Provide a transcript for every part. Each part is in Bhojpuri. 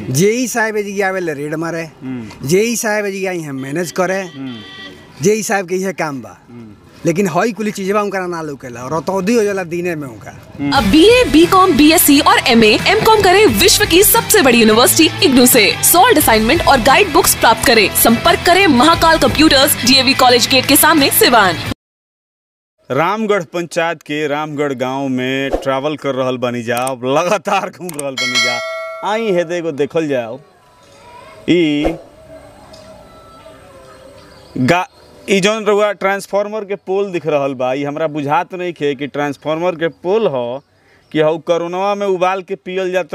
जेई साहब जी आवेले रेड मारे जेई साहब जी आई हम मैनेज करे जेई साहब के इहे काम बा लेकिन हई कुली चीजबा उनका ना लौकेला और रतौदी हो जाला दिने में उनका अब B A B com B S C और एम एम कॉम करे विश्व की सबसे बड़ी यूनिवर्सिटी इग्नू से सॉल्ड असाइनमेंट और गाइड बुक्स प्राप्त करें संपर्क करें Mahakal computers DAV college gate के सामने सिवान रामगढ़ पंचायत के रामगढ़ गांव में ट्रैवल कर रहल बनी जा अब लगातार घूम रहल बनी जा आई है एगो देखल जाओ ई गा ई जौन रहुआ ट्रांसफार्मर के पोल दिख रहल बा ई हमरा बुझात नहीं खे कि ट्रांसफार्मर के पोल ह कि हऊ कोरोनावा में उबाल के पियल जात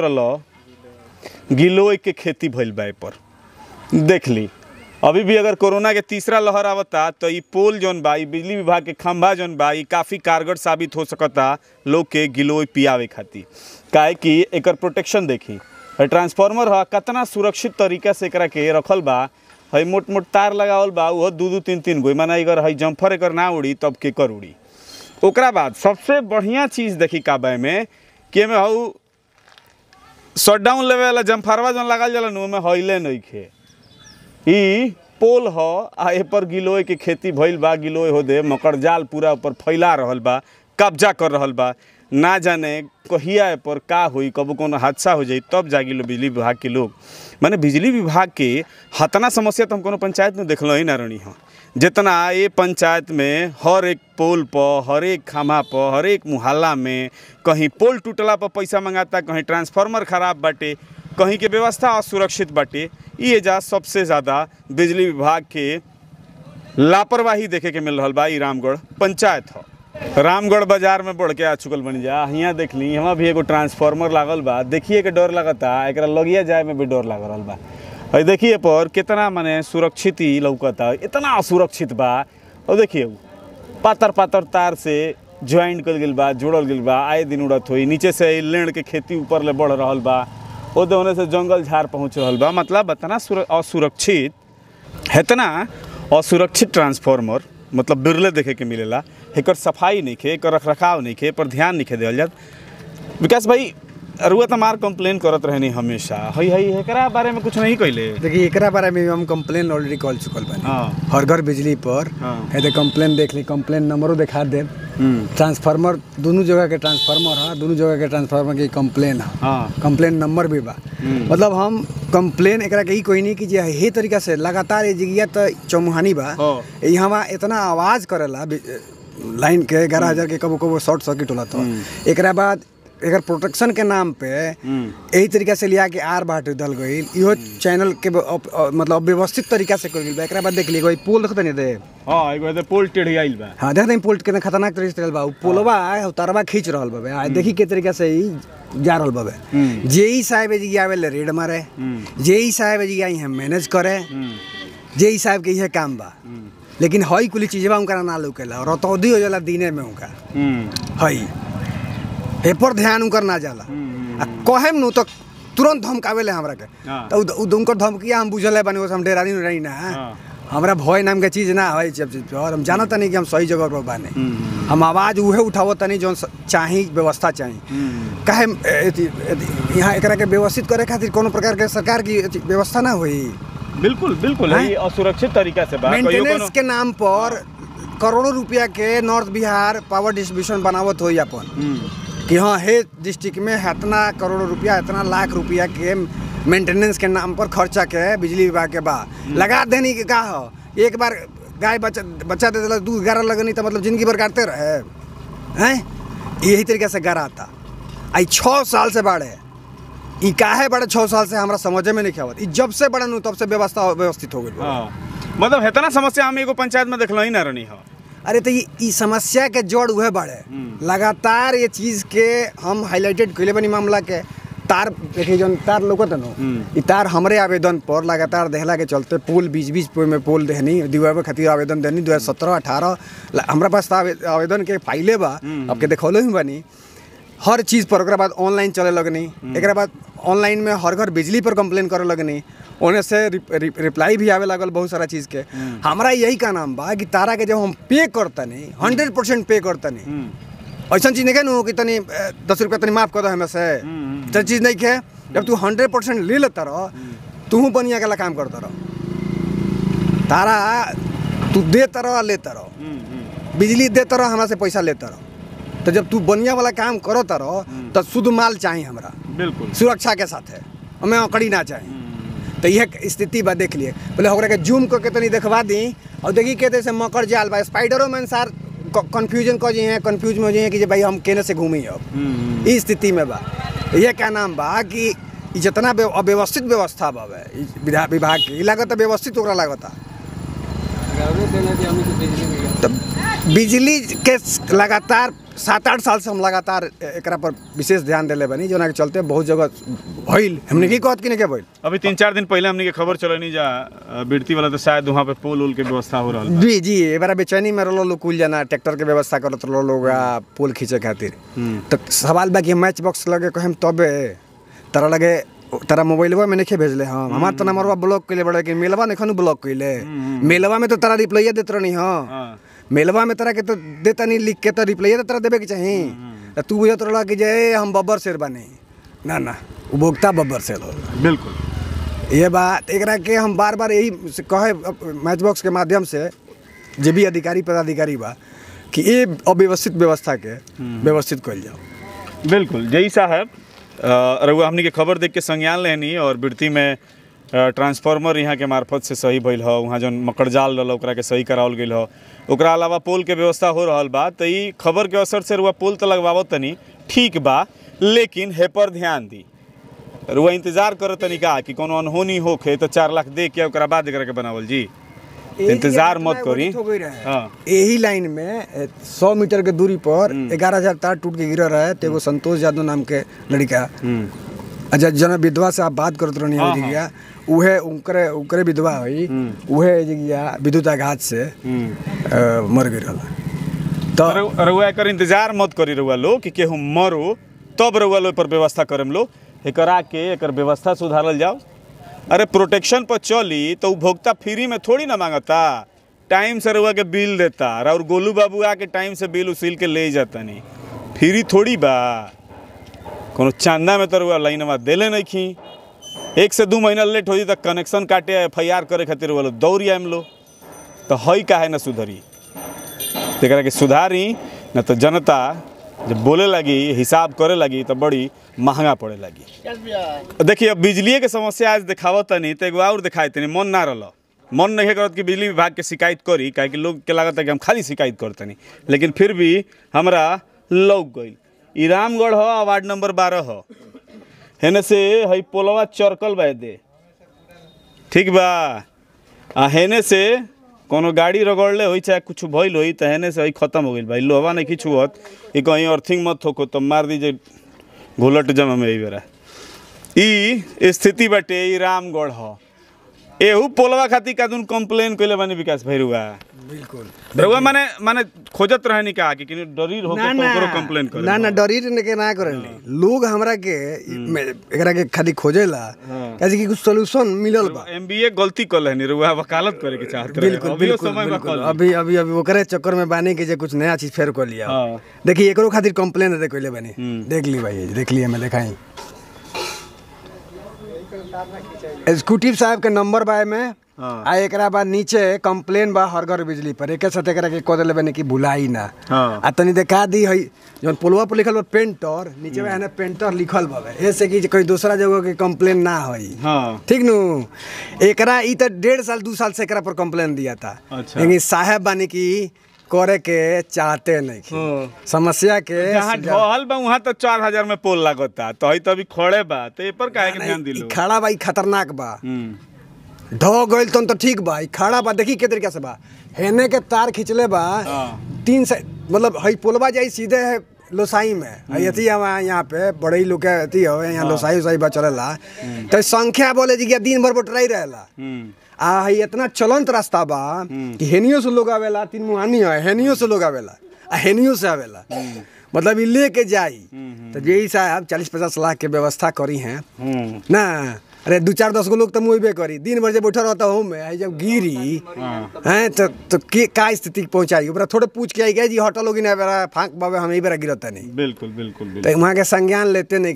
रहल गिलोय के खेती भइल बा पर देख ली अभी भी अगर कोरोना के तीसरा लहर आवता तो ई पोल जौन बा ई बिजली विभाग के खंभा जौन बा ई काफ़ी कारगर साबित हो सकता लोग के गिलोय पियावे खातिर काहे कि एकर प्रोटेक्शन देखी है ट्रांसफार्मर ह कितना सुरक्षित तरीका से एकरा के रखल बा है मोट मोट तार लगावल बा उहो दू दू तीन तीन गो माना अगर है जम्फर एकर ना उड़ी तब केकर उड़ी ओकरा बाद सबसे बढ़िया चीज़ देखी काबे में कि एमे हऊ शटडाउन लेवे वाला जम्फरवा जौन लागल जाला नु में हइले नइखे ई पोल ह आ ए पर गिलोय के खेती भइल बा गिलोय हो दे मकर जाल पूरा ऊपर फैला रहल बा कब्जा कर रहल बा ना जाने कहिया ए पर का होई कबो कोनो हादसा हो जाई तब जागी लो बिजली विभाग के लोग माने बिजली विभाग के हतना समस्या तो हम कोनो पंचायत में देखल ही ना रही हाँ जितना ये पंचायत में हर एक पोल पर हर एक खामा पर हर एक मुहल्ला में कहीं पोल टूटला पर पैसा मंगाता कहीं ट्रांसफार्मर खराब बाटे कहीं के व्यवस्था असुरक्षित बाटे ई एजा सबसे ज़्यादा बिजली विभाग के लापरवाही देखे के मिल रहल बा ई रामगढ़ पंचायत ह रामगढ़ बाजार में बढ़ के आ चुकल बनी जा हियाँ देख ली यहाँ भी एगो ट्रांसफार्मर लागल बा देखिए के डर लगता एकरा लगिया जाए में भी डर लग रहल बा और देखिए पर कितना माने सुरक्षित ही लौकता इतना असुरक्षित बा और देखिए उ, पातर पातर तार से ज्वाइंट कर गेल बा जोड़ल गेल बा आए दिन उड़त होई नीचे से लेण के खेती ऊपर ले बढ़ रहल बा ओदे होने से जंगल झाड़ पहुँच रहल बा मतलब इतना सुर- असुरक्षित इतना असुरक्षित ट्रांसफार्मर मतलब बिरले देखे के मिलेला एकर सफाई नहीं खे एकर रखरखाव नहीं खे पर ध्यान नहीं खे देवल जात विकास भाई रुआ तो मार कंप्लेन करत रहनी हमेशा हई हई एकरा बारे में कुछ नहीं कहले देखिए एकरा बारे में हम कंप्लेन ऑलरेडी कॉल चुकल बानी हाँ हर घर बिजली पर हाँ। है तो कंप्लेन देख ली कंप्लेन नंबरो दिखा दे हम्म, ट्रांसफार्मर दोनों जगह के ट्रांसफार्मर है दोनों जगह के ट्रांसफार्मर की कंप्लेन है हाँ कंप्लेन नंबर भी बा हम्म। मतलब हम कंप्लेन एकरा के ई कोई नहीं कि जे हे तरीका से लगातार ये जगह तो चौमुहानी बा हाँ। यहाँ इतना आवाज करेला बि- लाइन के ग्यारह हजार के कबो कबो शॉर्ट सर्किट होला तो एकरा बाद एकर प्रोटेक्शन के नाम पे हम्म, यही तरीका से लिया के आर बाट दल गई इहो चैनल के ब- अप- अ- मतलब व्यवस्थित तरीका से कर गई बा एकरा बाद देख ली कोई पोल देखते नहीं दे हाँ एगो एदे पोल टेढ़ी आइल बा हाँ देखते पोल कितना खतरनाक तरीके से चल बा उ पोलवा है तारवा खींच रहल बाबे आ देखी के तरीका से ही जा रहल बाबे हम्म। जेई साहब जी आवेले रेड मारे हम्म, जेई साहब जी आई हम मैनेज करे हम्म, जेई साहब के इहे काम बा हम्म, लेकिन हई कुली चीजबा उनका ना लौकेला और रतौदी हो जाला दिने में उनका हम्म, हई ए पर ध्यान उनकर ना जाला हम्म, आ कहेम नु तो तुरंत धमकावेले हमरा के हाँ। तो उ- उ उनकर धमकिया हम बुझल है बनी वो हम डेरानी रही ना हाँ। हमरा भय नाम के चीज ना है जब जब- और हम जानत नहीं कि हम सही जगह पर बाने हम्म, हम आवाज उहे उठावत तनी जौन स- चाही व्यवस्था चाही हम्म, काहे एथी- एथी- यहाँ एकरा के व्यवस्थित करे खातिर कोनो प्रकार के सरकार की एथी व्यवस्था ना होई बिल्कुल बिल्कुल हाँ? है असुरक्षित तरीका से बा कहियो मेंटेनेंस कोनो- के नाम पर करोड़ों रुपया के नॉर्थ बिहार पावर डिस्ट्रीब्यूशन बनावत होई अपन हम्म, कि हाँ हे डिस्ट्रिक्ट में इतना करोड़ रुपया इतना लाख रुपया के मेंटेनेंस के नाम पर खर्चा के बिजली विभाग के बा लगा देनी के का हो एक बार गाय बच्चा बच्चा दे दिला दूध गारा लगनी तो मतलब जिंदगी भर काटते रहे हैं यही तरीके से गाराता आई छः साल से बाढ़े ई काहे बड़े छः साल से हमरा समझे में नहीं आवत ई जब से बड़े नु तब से व्यवस्था व्यवस्थित हो गई हाँ मतलब हेतना समस्या हम एगो पंचायत में देखल ही ना रहनी हो अरे तो ये ई समस्या के जड़ उहे बाड़े हम्म। लगातार ये चीज के हम हाईलाइटेड कैले बनी मामला के तार देखिए जौन तार लोकत नो हम्म। ई तार हमरे आवेदन पर लगातार देहला के चलते पोल बीच बीच पे में पोल देहनी दिवावे खातिर आवेदन देनी दो हजार सत्रह अठारह हमरा पास तो आवे- आवेदन के फाइले बा हम्म। अब के देखौलो ही बनी हर चीज़ पर ओकरा बाद ऑनलाइन चले लगनी एकरा बाद ऑनलाइन में हर घर बिजली पर कंप्लेन करे लगनी ओने से रिप- रिप- रिप्लाई भी आवे लागल बहुत सारा चीज़ के हमरा यही का नाम बा कि तारा के जब हम पे करतनी हंड्रेड परसेंट पे करतनी हम्म, ऐसा चीज़ नहीं के नु कि तनी अ, दस रुपया तनी माफ कर दो हमें से हम्म, तो चीज़ नहीं के जब तू हंड्रेड परसेंट ले लेता रह तू बनिया के ला काम करता रह तारा तू देता रह लेता रह बिजली देता रह हमरा से पैसा लेता रह तो जब तू बनिया वाला काम करता रह तो शुद्ध माल चाहिए हमरा बिल्कुल सुरक्षा के साथ है हमें अकड़ी ना चाहिए तो यह स्थिति बा देख लिए बोले ओकरा के जूम करके तनी देखवा दी और देखी कहते से मकर जाल बा स्पाइडरो में सार कंफ्यूजन कर हैं कंफ्यूज में हो जाइए कि जे भाई हम केने से घूमी अब इस स्थिति में बा ये क्या नाम बा कि इ जितना व्य- अव्यवस्थित व्यवस्था बा बे, इ विधा- विभाग के इ लागत व्यवस्थित ओकरा लागता तो बिजली के स- लगातार सात आठ साल से हम लगातार ए- एकरा पर विशेष ध्यान देले बनी जोना के चलते बहुत जगह भइल हमने की कहत कि नहीं के भइल अभी तीन चार दिन पहले हमने के खबर चलनी जा अ, बिरती वाला तो शायद वहाँ पे पोल उल के व्यवस्था हो रहा बा। जी जी ए बार बेचैनी में रहो लोग कुल जना ट्रैक्टर के व्यवस्था करत रहो लोग आ, पोल खींचे खातिर तो सवाल बा कि मैच बॉक्स लगे कहेम तबे तारा लगे तारा मोबाइलवा में नहीं भेजले हम हमार तो नंबरवा ब्लॉक कइले बड़े कि मेलवा नहीं ब्लॉक कइले मेलवा में तो तारा रिप्लाइया देत रहनी हां हाँ मेलवा में तारा के तो देता नहीं लिख के तो रिप्लाइया तो तारा देवे के चाही तो तू बुझत रहला कि जे हम बब्बर शेर बने ना ना उपभोक्ता बब्बर शेर होला बिल्कुल ये बात एकरा के हम बार बार यही से कहे मैच बॉक्स के माध्यम से जे भी अधिकारी पदाधिकारी बा कि ये अव्यवस्थित व्यवस्था के व्यवस्थित कइल जाओ बिल्कुल जय साहब अ, रउआ हमनी के खबर देख के संज्ञान लेनी और बिरती में अ, ट्रांसफार्मर यहाँ के मार्फत से सही भइल ह वहाँ जौन मकड़ जाल रहल ओकरा के सही करावल गेल ह ओकरा अलावा पोल के व्यवस्था हो रहल बा त ई खबर के असर से रुआ पोल तो लगवावत तनी ठीक बा लेकिन हे पर ध्यान दी रुआ इंतजार करत तनी का कि कोनो अनहोनी होखे तो चार लाख दे के ओकरा बाद एकरा के बनावल जी इंतजार मत करी हाँ यही लाइन में सौ मीटर के दूरी पर ग्यारह हजार तार टूट के गिरा रहा है तो एगो संतोष यादव नाम के लड़का अच्छा जना विधवा से आप बात करत रहनी हाँ, हो जगिया उहे उनकरे उनकरे विधवा हुई उहे जगिया विद्युत आघात से अ, मर गई रहला तो रउ- रउआ एकर इंतजार मत करी रउआ लो कि केहू मरो तब रउआ लो पर व्यवस्था करम लो एकरा के एकर व्यवस्था सुधारल जाओ अरे प्रोटेक्शन पर चली तो उपभोक्ता फ्री में थोड़ी ना मांगता टाइम से रउआ के बिल देता और गोलू बाबू आके टाइम से बिल उसील के ले जाता नहीं फ्री थोड़ी बा कोनो चांदा में तो रउआ लाइनवा देले नहीं खी एक से दू महीना लेट हो तक कनेक्शन काटे एफ आई आर करे खातिर वो दौड़ी आम लो तो हई काहे ना सुधरी एकरा के सुधारी न तो जनता जब बोले लगी हिसाब करे लगी तो बड़ी महंगा पड़े लगी देखिए अब बिजलिए के समस्या आज दिखावत तनी तो एगो और दिखाई तनी मन ना रहा मन नहीं करत कि बिजली विभाग के शिकायत करी काहे कि लोग के लागत है कि हम खाली शिकायत करतनी लेकिन फिर भी हमरा लौक गई ई रामगढ़ ह वार्ड नंबर बारह ह हेने से हई पोलवा चरकल बा दे ठीक बा आ हेने से कोनो गाड़ी रगड़ले होई चाहे कुछ भइल होई त हेने से हई खत्म हो गइल भाई लोहवा नहीं खींच हुअत ई कहीं अर्थिंग मत होको तो मार दीजिए घोलट जमा में ई बेरा ई स्थिति बाटे ई रामगढ़ ह एहू पोलवा खातिर कादून कंप्लेन कइले बानी विकास भैरुआ बिल्कुल रउआ माने माने खोजत रहनी का कि किनी डरीर होके ना तो ना ओकरो कंप्लेन करे ना ना डरी ने के ना करेली लोग हमरा के में एकरा के खाली खोजेला कैसे कि कुछ सॉल्यूशन मिलल बा एमबीए गलती कर लेनी रउआ वकालत करे के चाहत रहे बिल्कुल अभियो बिल्कुल समय बा बिल्कुल कल अभी अभी अभी ओकरे चक्कर में बानी के जे कुछ नया चीज फेर कर लिया हाँ। देखिए एकरो खातिर कंप्लेन दे कोइले बानी देख ली भाई देख लिया मैं देखाई एग्जीक्यूटिव साहब के नंबर बा में हाँ। आ एकरा बाद नीचे कंप्लेन बा हर घर बिजली पर एके साथ एकरा के कह देले बानी कि भुलाई ना हाँ। आ तनी देखा दी है जौन पुलवा पर लिखल बा पेंटर नीचे में है पेंटर लिखल बा ऐसे कि कोई दूसरा जगह के कंप्लेन ना होई हाँ ठीक नु एकरा ई त डेढ़ साल दू साल से एकरा पर कंप्लेन दिया था अच्छा। लेकिन साहब बानी की करे के चाहते नहीं हाँ। समस्या के जहाँ ढहल बा वहाँ तो चार हजार में पोल लागता तो हई तो अभी खड़े बा तो ए पर काहे के ध्यान ई दिलो खड़ा बा ई खतरनाक बा हम्म ढह गइल तन तो ठीक बा ई खड़ा बा देखी के तरीका से बा हेने के तार खिंचले बा हाँ। तीन से मतलब हई पुलवा जाई सीधे है लोसाई में हई अथी हवा यहाँ पे बड़े लोग के अथी हो यहाँ लोसाई उसाई बा चलेला तो संख्या बोले जी कि दिन भर बटराई रहेला हम्म आ हई इतना चलंत रास्ता बा कि हेनियो से लोग आवेला तीन मुहानी है हेनियो से लोग आवेला आ हेनियो से आवेला मतलब ई लेके जाई तो यही साहब चालीस पचास लाख के व्यवस्था करी हैं हम्म ना अरे दू चार दस गो लोग तो मुहबे करी दिन भर जब बैठल रहता हूँ में आई जब गिरी हैं तो तो के का स्थिति पहुंचाई ओकरा थोड़े पूछ के आई गए जी हटल लोग ना बेरा फांक बाबे हम ही बेरा गिरता नहीं बिल्कुल बिल्कुल बिल्कुल तो वहाँ के संज्ञान लेते नहीं खी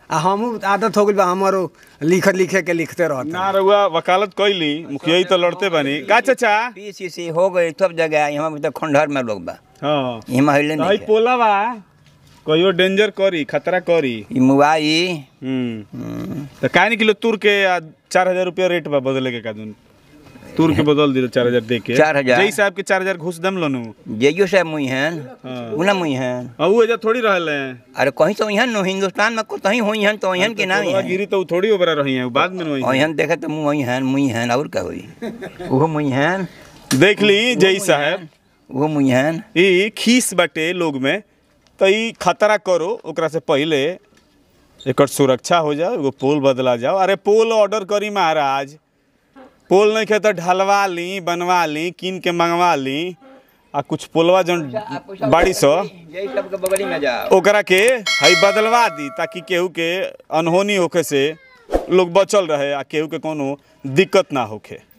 आ हमहू आदत हो गइल बा हमारो लिख लिखे के लिखते रहते ना रहुआ वकालत कैली मुखिया ही तो लड़ते बनी का चाचा पीसीसी हो गई सब जगह यहाँ पे तो खंडहर में लोग बा हाँ यहाँ हिले तो हई नहीं है। पोला बा कहियो डेंजर करी खतरा करी ई मुआई हम्म तो काहे नहीं किलो तुर के आ, चार हजार रुपया रेट बा बदले के कादून तुर के बदल दिलो चार हजार दे के चार हजार? जई साहब के चार हजार घुस दम लोनु जेजो साहब मुई हैं हाँ। उना मुई हैं आ उ एजा थोड़ी रहले अरे कहीं तो यहाँ नो हिंदुस्तान में कहीं हुई हैं तो यहाँ के नाम पोलवा है गिरी तो उ थोड़ी ओबरा रही है उ बाद में वही यहाँ देखे तो मुँह वही हैं मुई हैं और क्या हुई वो मुई हैं देख ली जई साहब वो मुई हैं ई खीस बाटे लोग में तो ई खतरा करो ओकरा से पहले एकर सुरक्षा हो जाओ एगो पोल बदला जाओ अरे पोल ऑर्डर करी महाराज पोल नहीं खे तो ढलवा ली बनवा ली कीन के मंगवा ली आ कुछ पोलवा जौन बाड़ी सो यही सब के बगली में जाओ ओकरा के हई बदलवा दी ताकि केहू के अनहोनी होखे से लोग बचल रहे आ केहू के कोनो दिक्कत ना होखे